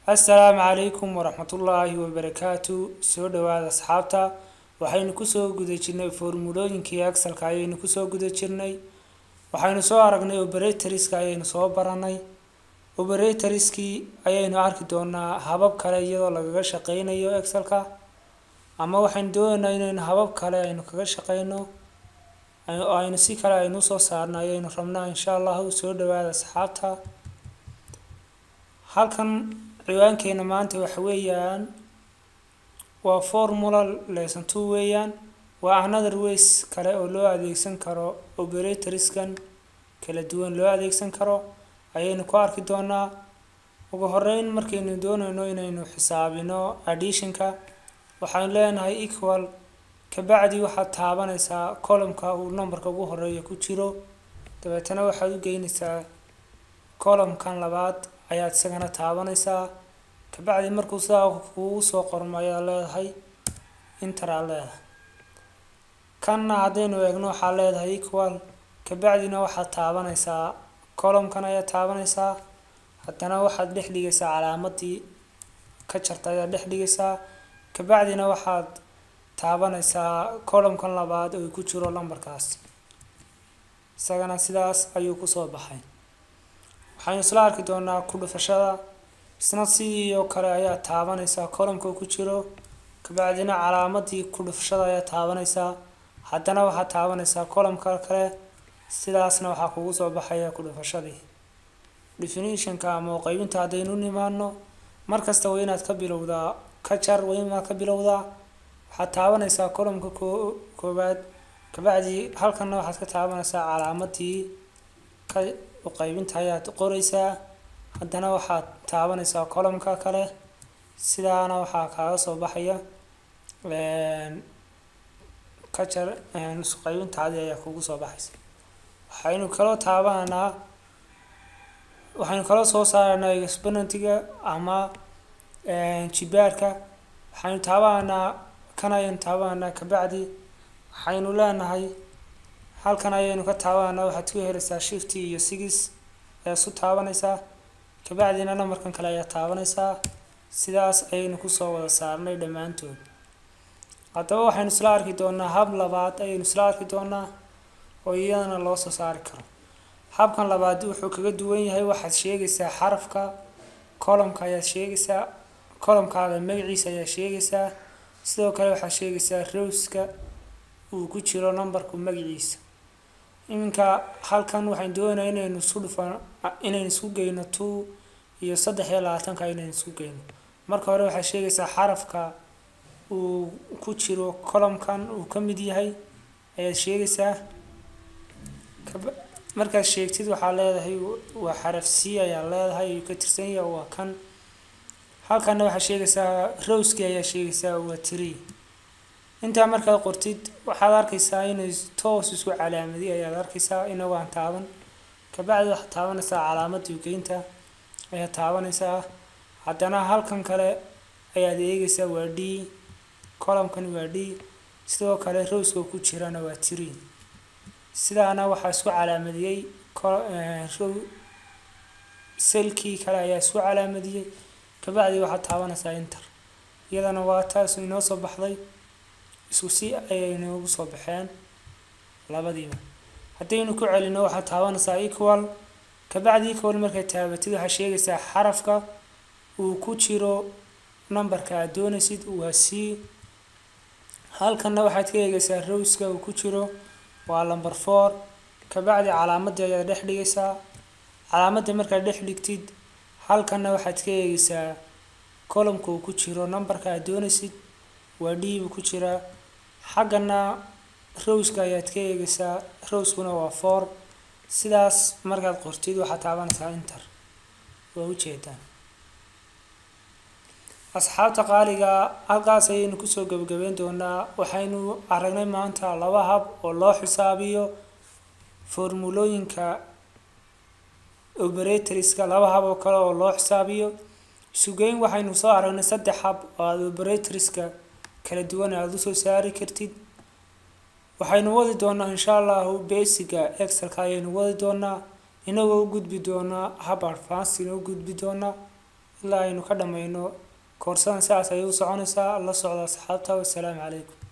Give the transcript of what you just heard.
assalaamu calaykum waraxmatullaahi wabarakaatu soo dhawaada asxaabta waxaynu kusoo guda jirnay formulooyinkii excelka ayaynu kusoo guda jirnay waxaynu soo aragnay operatorska ayaynu soo baranay operatorskii ayaynu arki doonaa habab kale iyadoo lagaga shaqeynayo excelka ama waxaynu doonaynaa inaynu habab kale aynu kaga shaqeyno oo aynu si kale aynu usoo saarno ayaynu rabnaa insha allahu soo dhawaada asxaabta halkan ciwaankeena maanta waxa weeyaan waa formula lesson two weeyaan waa another ways kale oo loo adeegsan karo operatorskan kala duwan loo adeegsan karo ayaynu ku arki doonaa ugu horeyn markaynu doonayno inaynu xisaabino additionka waxaynu leenahay equal kabacdi waxaad taabanaysaa columka uu numberka ugu horeeya ku jiro dabeetana waxaad u geynaysaa columkan labaad ayaad isagana taabanaysaa kabacdi markuu sidaa kugu soo qormo ayaad leedahay inter aad leedahay kanna haddaynu eegno waxaad leedahay equal kabacdina waxaad taabanaysaa columkan ayaad taabanaysaa haddana waxaad dhex dhigaysaa calaamadii ka jarta ayaad dhex dhigaysaa kabacdina waxaad taabanaysaa columkan labaad oo ku jiro lambarkaas isagana sidaas ayuu kusoo baxay waxaynu isla arki doonaa ku dhufashada isna sidii oo kale ayaa taabanaysaa columka ku jiro kabacdina calaamadii ku dhufashada ayaa taabanaysaa haddana waxaad taabanaysaa columka kale sidaasna waxaa kugu soo baxaya ku dhufashadii definitionka ama qaybinta haddaynu nimaano markasta waa inaad ka bilowdaa ka jar waa inaad ka bilowdaa waxaad taabanaysaa columka koowaad kabacdi halkanna waxaad ka taabanaysaa calaamadii ka qaybinta ayaad qoraysaa haddana waxaad taabanaysaa columka kale sidaana waxaa kaaga soo baxaya ka jar qaybintaadii ayaa kugu soo baxaysa waxaynu kaloo taabananaa waxaynu kaloo soo saaraynaa exponentiga ama jibaarka waxaynu taabananaa kan ayaynu taabananaa kabacdi waxaynu leenahay halkan ayaynu ka taabananaa waxaad ku helaysaa shifty iyo sigis ayaa isu taabanaysaa kabacdina namarkan kale ayaa taabanaysaa sidaas ayaynu kusoo wada saarnay dhammaantood haddaba waxaynu isla arki doonaa hab labaad ayaynu isla arki doonaa oo iyadana loo soo saari karo habkan labaad wuxuu kaga duwan yahay waxaad sheegaysaa xarafka columka ayaad sheegaysaa columkaaga magaciisa ayaa sheegaysaa sidoo kale waxaad sheegaysaa rowska uu ku jiro numberku magaciisa iminka halkan waxaan doonaya inaynu isku dhufan inaynu isku geyno two iyo saddex iyo labaatanka inaynu isku geyno marka hore waxaad sheegaysaa xarafka uu ku jiro columkan uu ka mid yahay ayaad sheegaysaa markaad sheegtid waxaa leedahay waa xaraf c ayaa leedahay ayuu ka tirsan yahay waa kan halkanna waxaad sheegaysaa rowski ayaa sheegaysaa waa tree intaa markaad qortid waxaad arkaysaa inay toos isku calaamadi ayaad arkaysaa inagoo aan taaban kabacdi waxaad taabanaysaa calaamadii geynta ayaad taabanaysaa haddana halkan kale ayaad eegaysaa waa d columkan waa d sidoo kale rowska ku jirana waa tree sidaana waxaa isku calaamadiyey row selkii kale ayaa isku calaamadiyey kabacdi waxaad taabanaysaa inter iyadana waa taas inoo soo baxday isku si ayay noogu soo baxeen labadiiba haddaynu ku celino waxaad taabanaysaa equal kabacdi equal markaad taabatid waxaad sheegaysaa xarafka uu ku jiro numberka aad doonaysid waa c halkanna waxaad ka eegaysaa rowska uu ku jiro waa number four kabacdi calaamadii ayaad dhex dhigaysaa calaamadii markaad dhex dhigtid halkanna waxaad ka eegaysaa columka uu ku jiro numberka aad doonaysid waa d buu ku jiraa xaggana rowska ayaad ka eegaysaa rowskuna waa four sidaas markaad qortid waxaad taabanaysaa inter waa ujeedaan asxaabta qaaliga halkaas ayaynu kusoo gebagabeyn doonaa waxaynu aragnay maanta laba hab oo loo xisaabiyo formulooyinka operatorska laba hab oo kale oo loo xisaabiyo isugeyn waxaynu soo aragnay saddex hab oo aada operatorska kala duwan aada usoo saari kartid waxaynu wadi doonaa insha allahu basiga excelka ayaynu wadi doonaa inagoo u gudbi doonaa hab advancina u gudbi doonaa ilaa aynu ka dhammayno koorsadan sidaas ayay u soconaysaa la socda asxaabta wassalaamu calaykum